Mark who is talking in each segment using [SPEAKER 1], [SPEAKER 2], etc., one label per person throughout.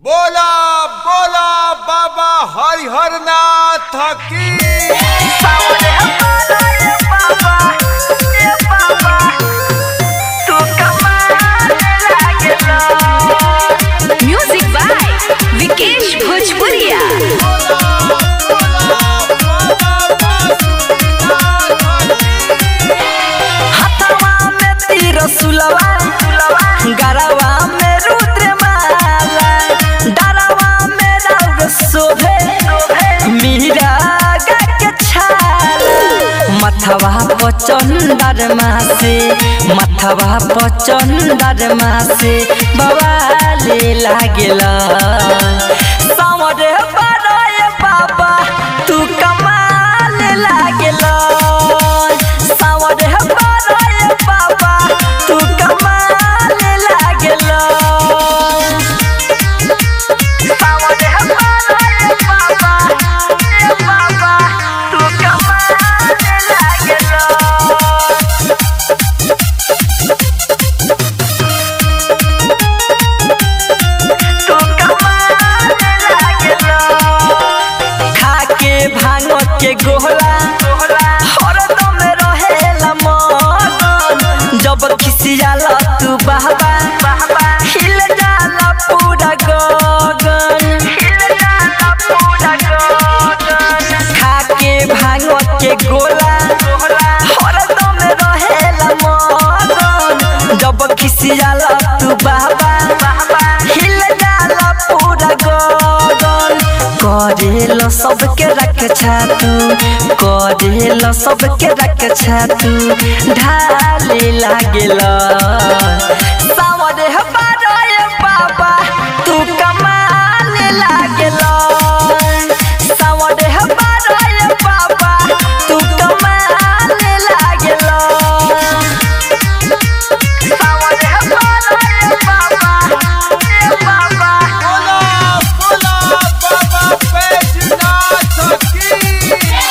[SPEAKER 1] बोला बोला बाबा हरिहर नाथ की
[SPEAKER 2] म्यूजिक बाय विकेश भोजपुरिया
[SPEAKER 3] हथवा में तीर सुलवा गरवा में रुद्र माला डरवा में राउर शोभे मीरा गा के छाल मथवा पचंदर मासे मथवा पचंदर मासे बवाले लागेला सावरे बड़े बाबा तू कमाल लागेला सावरे बड़े बाबा तू कमाल लागेला सावरे बड़े बाबा ए बाबा तू कमाल लागेला खाके भांग के गोहला हरदम रहेला मन जब खिसियाला तू बाबा हिल जाला पूरा गगन खाके भांग के गोला हरदम रहेला मन जब खिसियाला तू बाबा हिल जाला पूरा गगन करेल सबके रक्षा तू करेल सबके रक्षा तू ढाले लागेल सावरे बारे बाबा तू कमाल लागेल सावरे बारे बाबा तू कमाल लागेल सावरे बारे बाबा ए बाबा
[SPEAKER 1] बोला बोला बाबा बैजनाथ की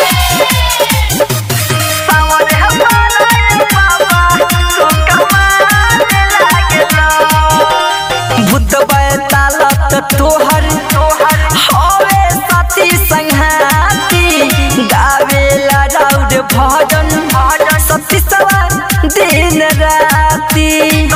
[SPEAKER 3] भूत बैतालत तोहर हवे साथी संघाती गावेला राउर भजन सती सवार दिन राती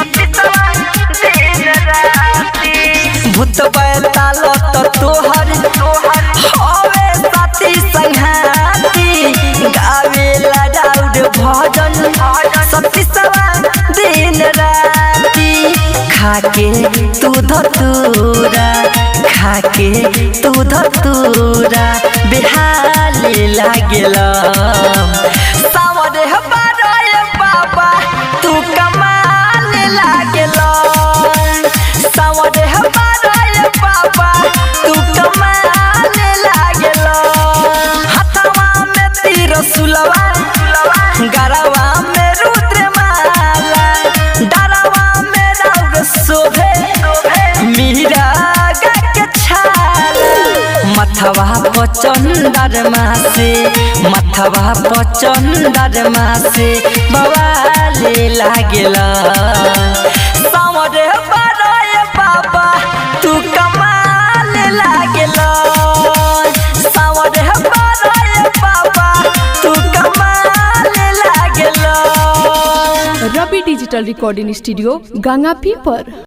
[SPEAKER 3] भूत बैतालत तोहर हवे साथी संघाती गावेला राउर भजन सती सवार दिन राती खाके तू धतूरा खाके तू धतूरा बिहाली लागेल सावरे बारे बाबा तू कमाल लागेल सावरे बारे बाबा तू कमाल लागेल हथवा में तीर सुलवा गरवा में रुद्र माला डरवा में राउर शोभे मीरा गा के छाल मथवा पचंदर मासे मथवा पचंदर मासे बवाले लागेला सावरे बड़े बाबा तू कमाल लागेला सावरे बड़े बाबा तू कमाल लागेला
[SPEAKER 4] रवि डिजिटल रिकॉर्डिंग स्टूडियो गंगापी पर